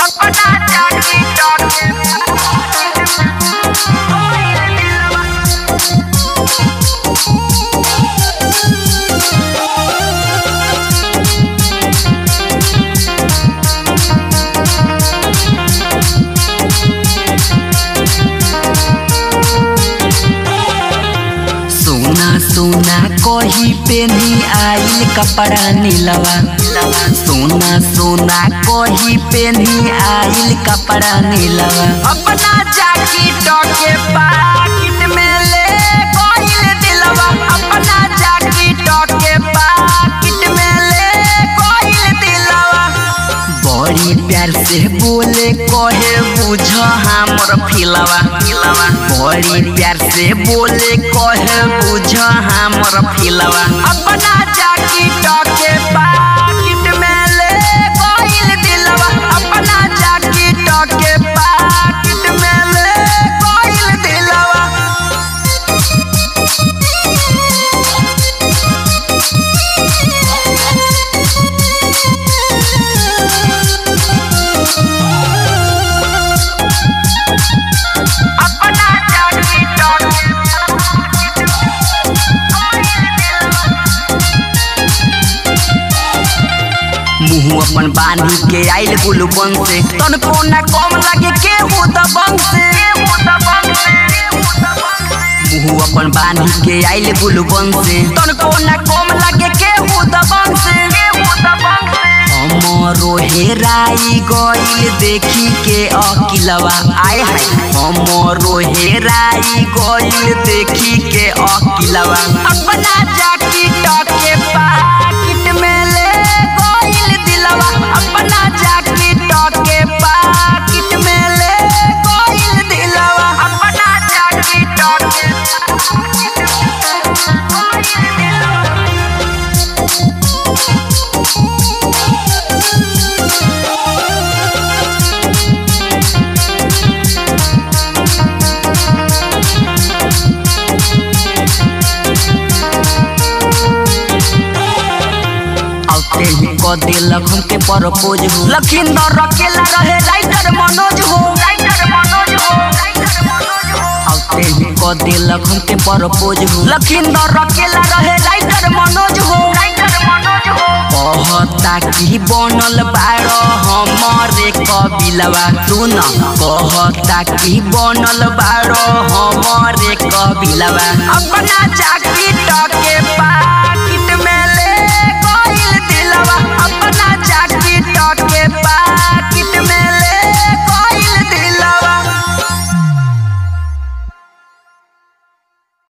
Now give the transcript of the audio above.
अपना जाकी टके सोना सोना कही पेनी आइल कपड़ा नीलवा सोना सोना कही पेनी आइल कपड़ा नीलवा अपना जाकी टके पाकिट में ले कोइल दिलवा अपना जाकी टके पाकिट में ले कोइल दिलवा बड़ी प्यार से बोले कहे बुझ हमर फिलवा बड़ी प्यार से बोले कहे बुझ हमर फिलवा अपना जाकी टके पाकिट में ले कोइल दिलवा अपना जाकी टके पाकिट में ले कोइल दिलवा अपना जाकी टके मुँह अपन बांधी के आइल गुलबन से तनको न कम लगे केहू दबंग से मुँह अपन बांधी के आइल गुलबन से तनको न कम लगे केहू दबंग से हमरो हेराई गइल देखी के अकिलवा आय हाय हमरो हेराई गइल देखी के अकिलवा अपना जाकी टके पाकिट में ले गोइल दिलवा अपना जाकी टके पाकिट में ले गोइल दिलवा अपना जाकी टके औते ही क देलक हमके प्रपोज हो लखिंदर रकेला रहे राइटर मनोज हो राइटर मनोज हो औते ही क देलक हमके प्रपोज हो लखिंदर रकेला रहे राइटर मनोज हो राइटर मनोज हो कहता कि बनल बाड़ हमरे कबिलवा सुन कहता कि बनल बाड़ हमरे कबिलवा अपना जाकी टके पाकिट में ले गोइल दिलवा अपना जाकी टके पाकिट